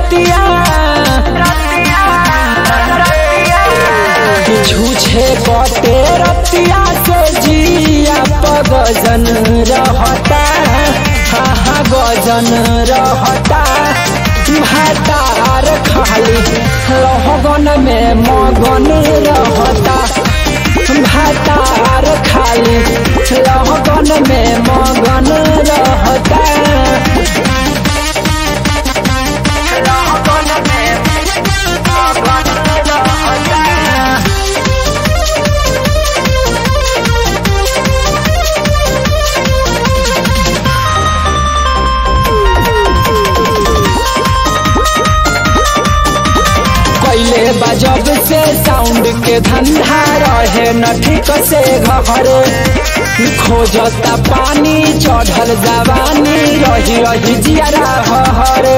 रतिया झूठे कटे रतिया से जिया पगजन रहता हा हा गजन रहता भातार खाली रहगन में मगन रहता भातार खाली रहगन में मगन रहता कैले बजब से साउंड के धंधा रहे न ठीक से घरे खोजता पानी चढ़ल जवानी रही रही जियरा हरे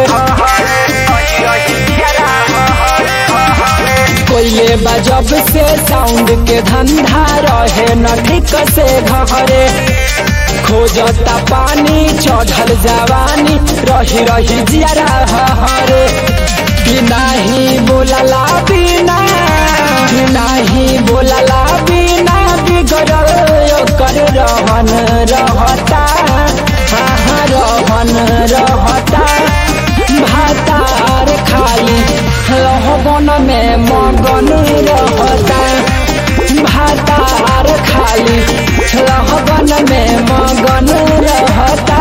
कोयले बजब से साउंड के धंधा रहे न ठीक से घरे खोजता पानी चढ़ल जवानी रही रही जियरा हरे बिनाही बोलला बिना बिनाही बोलला बिना बिगड़ल कर रहन रहता हाँ हाँ रहन रहता भातार खाली रहबन में मगन रहता भातार खाली रहबन में मगन रहता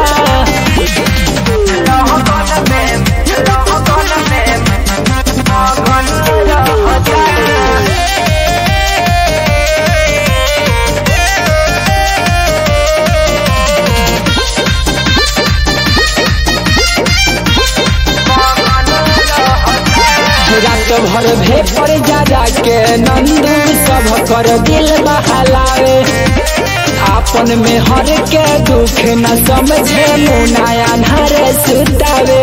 रात भर भेपर जा जाके नंदू सब कर दिल बहलावे आपन में हर के दुख न समझे मुनाया नर सुतावे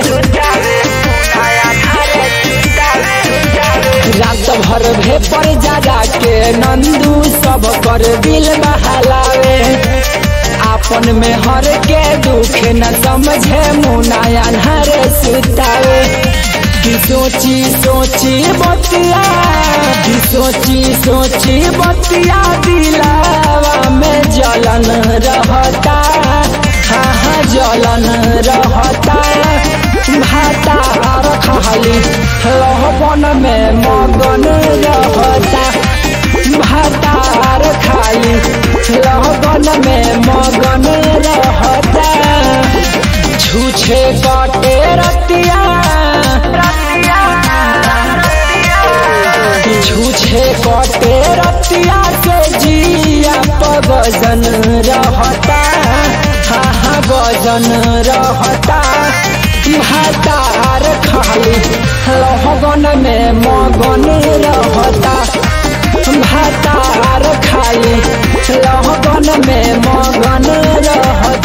रात भर भेपर जा जाके नंदू सब कर दिल बहलावे आपन में हर के दुख न समझे मुनाया नर सुतावे की सोची सोची बतिया की सोची सोची बतिया दिलावा में जलन रहता हाँ हाँ जलन रहता भाता खाली रहबन में मगन रहता भातार खाली रहबन में मगन रहता छूछे कटे रतिया छूछे कटे रतिया से जिया पगजन रहता हाँ हाँ गजन रहता भातार खाली रहगन में मगन रहता भातार खाली रहगन में मगन रहता